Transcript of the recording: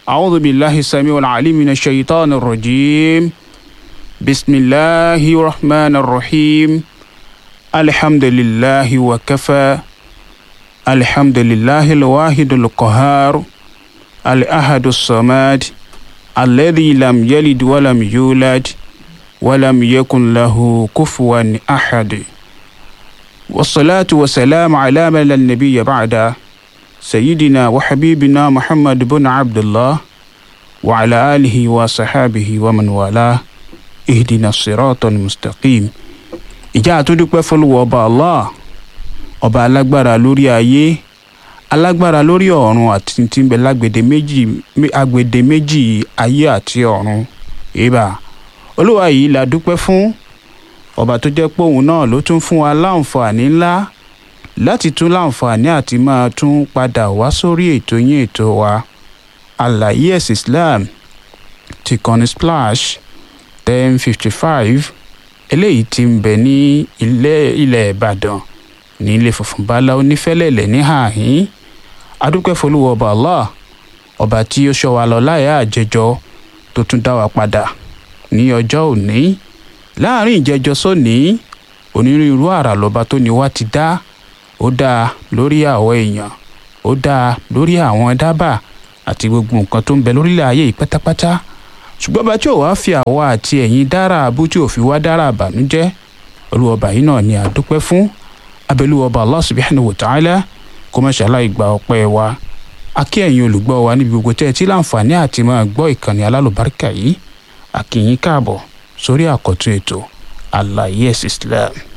أعوذ بالله السميع العليم من الشيطان الرجيم بسم الله الرحمن الرحيم الحمد لله وكفى الحمد لله الواحد القهار الأحد الصمد الذي لم يلد ولم يولد ولم يكن له كفوا أحد والصلاة والسلام على من لا نبي بعده سيدنا وحبيبنا محمد بن عبد الله وعلى آله وصحابه ومن والاه اهدنا الصراط المستقيم ìjà àtúndúpẹ́ fọlùwọ̀ ọba allah ọba alágbára lórí ayé alágbára lórí ọ̀run àti tí ń bẹ lágbèdè méjì agbèdè méjì ayé àti ọ̀run ìbà olúwa yìí la dúpẹ́ fún ọba tó jẹ́ pé òun náà ló tún fún wa láǹfààní ńlá láti tún láǹfààní àti máa tún padà wá sórí ètò yín ètò wa àlàyé ẹ̀sìn islam ti kọ́ni splash ten fifty five eléyìí tí ń bẹ ní ilé ilẹ̀ ìbàdàn ní ilé funfun bala onífẹ́lẹ́lẹ̀ ní hàhín adúpẹ́ folúwọ́ ọba allah ọba tí ó ṣọ́ wa lọ láyà àjẹjọ tó tún dá wa padà ní ọjọ́ òní láàrin ìjẹjọ sóní onírúurú àrà lọ́ba tó ní wá ti dá ó dáa lórí àwọn èèyàn ó dáa lórí àwọn dábàá àti gbogbo nǹkan tó ń bẹ lórílẹ̀ ayé yìí pátápátá ṣùgbọ́n bá tí ò wá fi àwa àti ẹ̀yin dára abú tí ò fi wá dára àbànújẹ́ olúwọba yìí náà ni àdúpẹ́ fún abẹ́lúwọba Allah subhanahu wa ta'ala kó má ṣàlàyé gba ọpẹ́ wa akí ẹ̀yin olùgbọ́ wa níbi gbogbo tẹ́ ẹ ti láǹfààní àti máa gbọ́ ìkànnì alálùbáríkà yìí àkìyín káàbọ̀ sórí àkọ́tún ètò àlàyé ẹ̀sìn Islam.